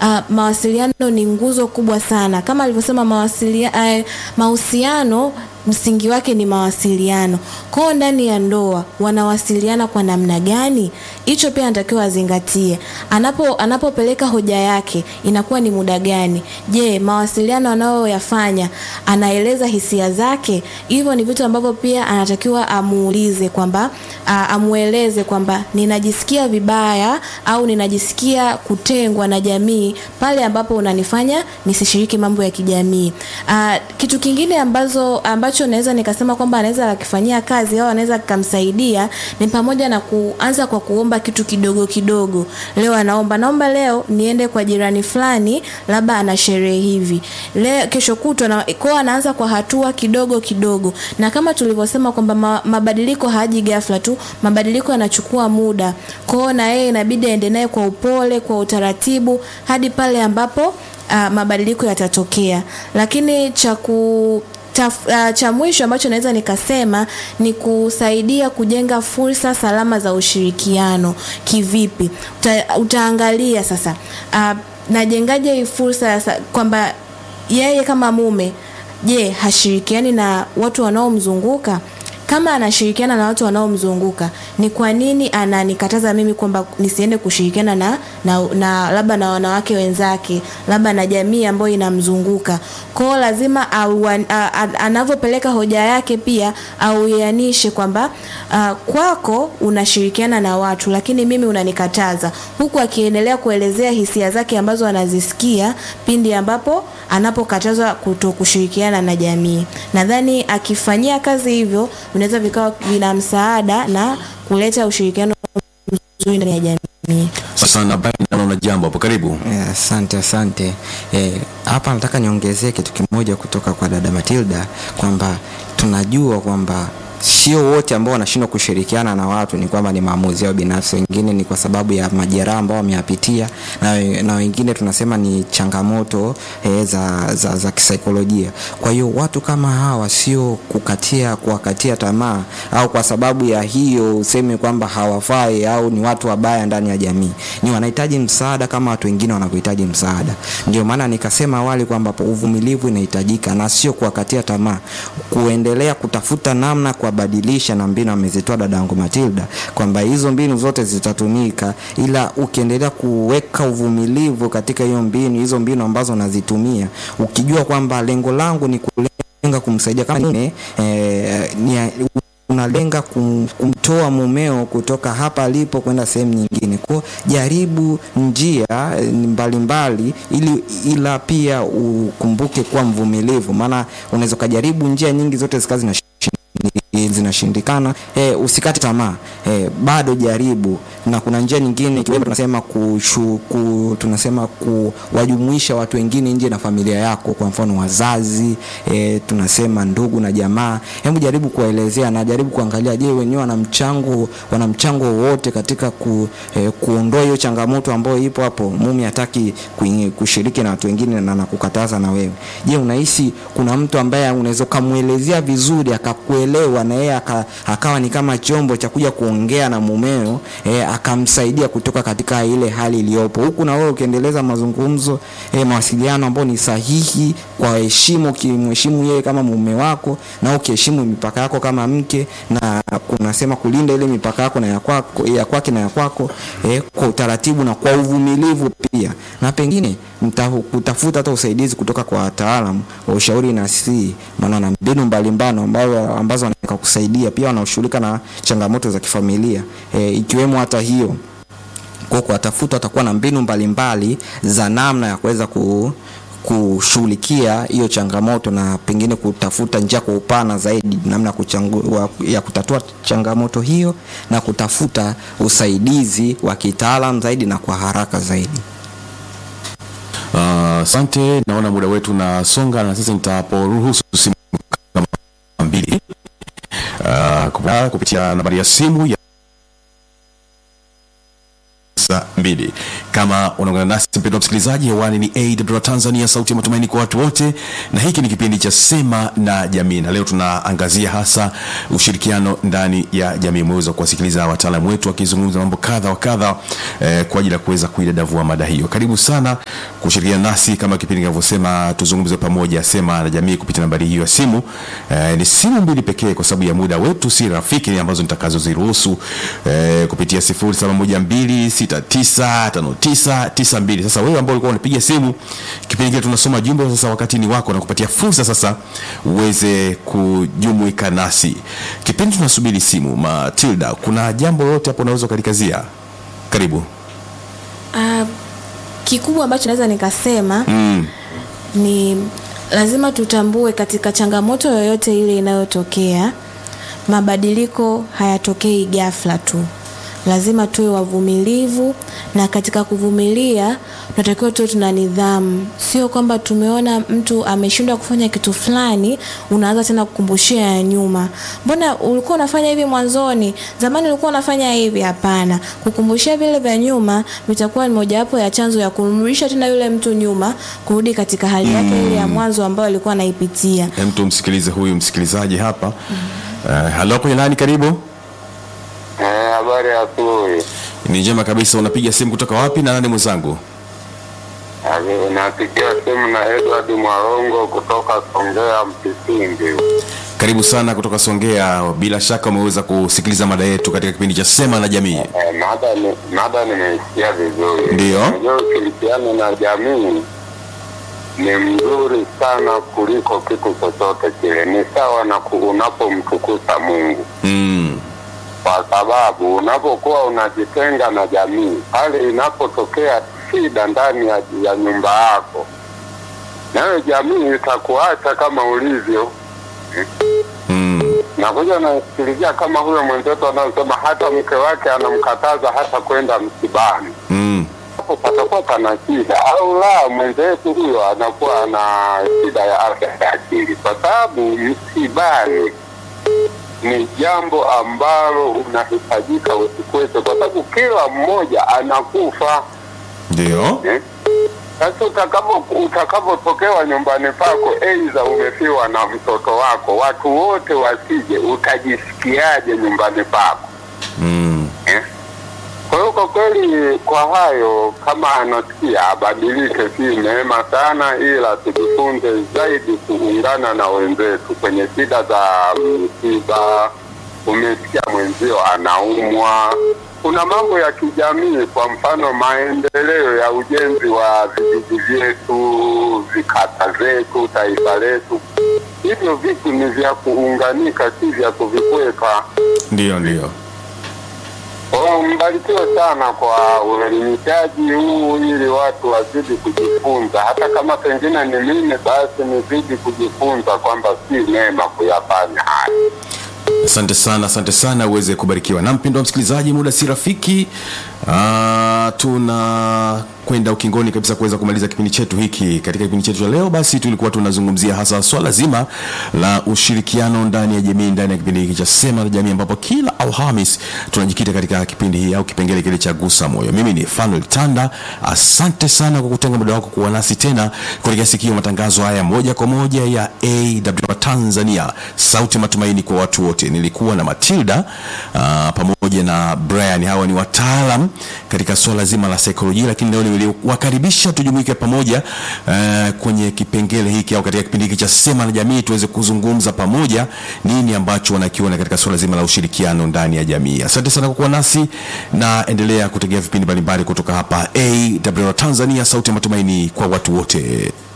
uh, mawasiliano ni nguzo kubwa sana kama alivyosema mawasilia, uh, mahusiano msingi wake ni mawasiliano kwao ndani ya ndoa wanawasiliana kwa namna gani hicho pia anatakiwa azingatie anapo anapopeleka hoja yake inakuwa ni muda gani je mawasiliano anayoyafanya anaeleza hisia zake hivyo ni vitu ambavyo pia anatakiwa amuulize kwamba amueleze kwamba ninajisikia vibaya au ninajisikia kutengwa na jamii pale ambapo unanifanya nisishiriki mambo ya kijamii a, kitu kingine ambazo ambacho naweza nikasema kwamba anaweza akifanyia kazi au anaweza kikamsaidia ni pamoja na kuanza kwa kuomba kitu kidogo kidogo leo anaomba naomba leo niende kwa jirani fulani labda ana sherehe hivi leo kesho kutwa na kwao anaanza kwa hatua kidogo kidogo na kama tulivyosema kwamba ma, mabadiliko haji ghafla tu mabadiliko yanachukua muda kwao na yeye inabidi aende naye kwa upole kwa utaratibu hadi pale ambapo uh, mabadiliko yatatokea lakini cha ku Taf, uh, cha mwisho ambacho naweza nikasema ni kusaidia kujenga fursa salama za ushirikiano kivipi Uta, utaangalia sasa uh, najengaje hii fursa kwamba yeye kama mume je hashirikiani na watu wanaomzunguka kama anashirikiana na watu wanaomzunguka ni kwa nini ananikataza mimi kwamba nisiende kushirikiana na, na, na labda na wanawake wenzake labda na jamii ambayo inamzunguka kwao lazima anavyopeleka hoja yake pia auianishe kwamba uh, kwako unashirikiana na watu lakini mimi unanikataza huku akiendelea kuelezea hisia zake ambazo anazisikia pindi ambapo anapokatazwa kuto kushirikiana na jamii nadhani akifanyia kazi hivyo vinaweza vikawa vina msaada na kuleta ushirikiano mzuri ndani ya jamii sasa naona jambo hapo karibu asante yeah, asante hapa eh, nataka niongezee kitu kimoja kutoka kwa dada matilda kwamba tunajua kwamba sio wote ambao wanashindwa kushirikiana na watu ni kwamba ni maamuzi yao binafsi wengine ni kwa sababu ya majeraha ambao wameyapitia na, na wengine tunasema ni changamoto e, za, za, za kisaikolojia kwa hiyo watu kama hawa sio kukatia kuwakatia tamaa au kwa sababu ya hiyo useme kwamba hawafai au ni watu wabaya ndani ya jamii ni wanahitaji msaada kama watu wengine wanavyohitaji msaada ndio maana nikasema awali kwamba uvumilivu inahitajika na sio kuwakatia tamaa kuendelea kutafuta namna kuwabadilisha na mbinu amezitoa dadangu matilda kwamba hizo mbinu zote zitatumika ila ukiendelea kuweka uvumilivu katika hiyo mbinu hizo mbinu ambazo nazitumia ukijua kwamba lengo langu ni kulenga kumsaidia kama nime, eh, ni, unalenga kum, kumtoa mumeo kutoka hapa alipo kwenda sehemu nyingine kwao jaribu njia mbalimbali mbali, ili ila pia ukumbuke kuwa mvumilivu maana unaweza ukajaribu njia nyingi zote zikawa zina zinashindikana e, usikate tamaa e, bado jaribu na kuna njia nyingine ikiwemo tunasema kushu, ku, tunasema kuwajumuisha watu wengine nje na familia yako kwa mfano wazazi e, tunasema ndugu na jamaa hebu jaribu kuwaelezea na jaribu kuangalia je wenyewe wana mchango wana mchango wowote katika ku, e, kuondoa hiyo changamoto ambayo ipo hapo mumi hataki kushiriki na watu wengine na nakukataza na wewe je unahisi kuna mtu ambaye unaweza ukamwelezea vizuri akakuelewa na yeye akawa ni kama chombo cha kuja kuongea na mumeo e, akamsaidia kutoka katika ile hali iliyopo huku na wewe ukiendeleza mazungumzo e, mawasiliano ambayo ni sahihi kwa heshima ukimheshimu yeye kama mume wako na ukiheshimu mipaka yako kama mke na kunasema kulinda ile mipaka yako na ya kwako ya kwake na ya kwako e, kwa utaratibu na kwa uvumilivu pia na pengine kutafuta hata usaidizi kutoka kwa wataalamu wa ushauri na sii maana na mbinu mbalimbali ambazo ambazo wanaweza kusaidia pia wanaoshughulika na changamoto za kifamilia e, ikiwemo hata hiyo kwa kuwatafuta watakuwa na mbinu mbalimbali mbali za namna ya kuweza ku kushughulikia hiyo changamoto na pengine kutafuta njia kwa upana zaidi namna kuchangu, ya kutatua changamoto hiyo na kutafuta usaidizi wa kitaalam zaidi na kwa haraka zaidi asante uh, naona muda wetu nasonga na sasa nitaporuhusu simu kama mbili uh, kupitia nambari ya simu ya saa mbili kama unaungana nasi mpendwa msikilizaji hewani ni awr tanzania sauti ya matumaini kwa watu wote na hiki ni kipindi cha sema na jamii na leo tunaangazia hasa ushirikiano ndani ya jamii umeweza kuwasikiliza wataalamu wetu wakizungumza mambo kadha wa kadha eh, kwa ajili ya kuweza kuidadavua mada hiyo karibu sana kushirikiana nasi kama kipindi kinavyosema tuzungumze pamoja sema na jamii kupitia nambari hiyo ya simu eh, ni simu mbili pekee kwa sababu ya muda wetu si rafiki ambazo nitakazoziruhusu eh, kupitia 0712695992 sasa wewe ambao ulikuwa unapiga simu kipindi kile tunasoma jumbe sasa wakati ni wako na kupatia fursa sasa uweze kujumuika nasi kipindi tunasubiri simu matilda kuna jambo lolote hapo unaweza ukalikazia karibu Uh, kikubwa ambacho naweza nikasema mm. ni lazima tutambue katika changamoto yoyote ile inayotokea mabadiliko hayatokei ghafla tu lazima tuwe wavumilivu na katika kuvumilia tunatakiwa tuwe tuna nidhamu sio kwamba tumeona mtu ameshindwa kufanya kitu fulani unaanza tena kukumbushia ya nyuma mbona ulikuwa unafanya hivi mwanzoni zamani ulikuwa unafanya hivi hapana kukumbushia vile vya nyuma vitakuwa ni mojawapo ya chanzo ya kumrudisha tena yule mtu nyuma kurudi katika hali yake ile ya mwanzo ambayo alikuwa anaipitia Hem, tumsikilize huyu msikilizaji hapa mm. uh, halo kwenye nani karibu Eh, habari ya asubuhi. ni njema kabisa unapiga simu kutoka wapi na nani mwenzangu Abi- Napigia simu na Edward Mwarongo kutoka Songea Mpisindi. karibu sana kutoka songea bila shaka umeweza kusikiliza mada yetu katika kipindi cha sema na jamii Eh, mada ni mada nimeisikia vizuri. Ndiyo. Unajua ushirikiano na jamii ni mzuri sana kuliko kitu chochote kile. Ni sawa na ku- unapomtukuza Mungu. mm. kwa sababu unapokuwa unajitenga na jamii, pale inapotokea shida ndani ya, ya nyumba yako, nayo jamii itakuacha kama ulivyo. Mm. Nakuja nasikilizia kama huyo mwenzetu anayosema hata mke wake anamkataza hata kwenda msibani, Mm. hapo patakuwa pana shida, au la mwenzetu huyo anakuwa ana shida ya afya ya akili, kwa sababu msibani ni jambo ambalo unahitajika usikwete, kwa sababu kila mmoja anakufa ndio eh? Sasa utakapo utakapotokewa nyumbani pako, aidha umefiwa na mtoto wako, watu wote wasije, utajisikiaje nyumbani pako mm. eh? Kwa hiyo kwa kweli, kwa hayo, kama anasikia abadilike, si neema sana, ila tujifunze zaidi kuungana na wenzetu kwenye shida za msiba. Umesikia mwenzio anaumwa, kuna mambo ya kijamii, kwa mfano maendeleo ya ujenzi wa vijiji vyetu, vikata zetu, taifa letu. Hivyo vitu ni vya kuunganika, si vya kuvikwepa. ndio ndio Oh, mbarikiwe sana kwa uelimishaji huu ili watu wazidi kujifunza, hata kama pengine ni mimi, basi nizidi kujifunza kwamba si neema kuyafanya haya. asante sana asante sana uweze kubarikiwa na mpendo wa msikilizaji muda si rafiki Ah, tuna kwenda ukingoni kabisa kuweza kumaliza kipindi chetu hiki katika kipindi chetu cha leo basi tulikuwa tunazungumzia hasa swala zima la ushirikiano ndani ya jamii ndani ya kipindi hiki cha sema la jamii ambapo kila alhamis tunajikita katika kipindi hii au kipengele kile cha gusa moyo mimi ni fanuel tanda asante sana kwa kutenga muda wako kuwa nasi tena katika sikio matangazo haya moja kwa moja ya awr tanzania sauti ya matumaini kwa watu wote nilikuwa na matilda uh, pamoja na brian hawa ni wataalam katika swala zima la saikolojia lakini leo niliwakaribisha tujumuike pamoja uh, kwenye kipengele hiki au katika kipindi hiki cha sema na jamii tuweze kuzungumza pamoja nini ambacho wanakiona katika swala zima la ushirikiano ndani ya jamii asante sana kwa kuwa nasi na endelea kutegea vipindi mbalimbali kutoka hapa awr tanzania sauti ya matumaini kwa watu wote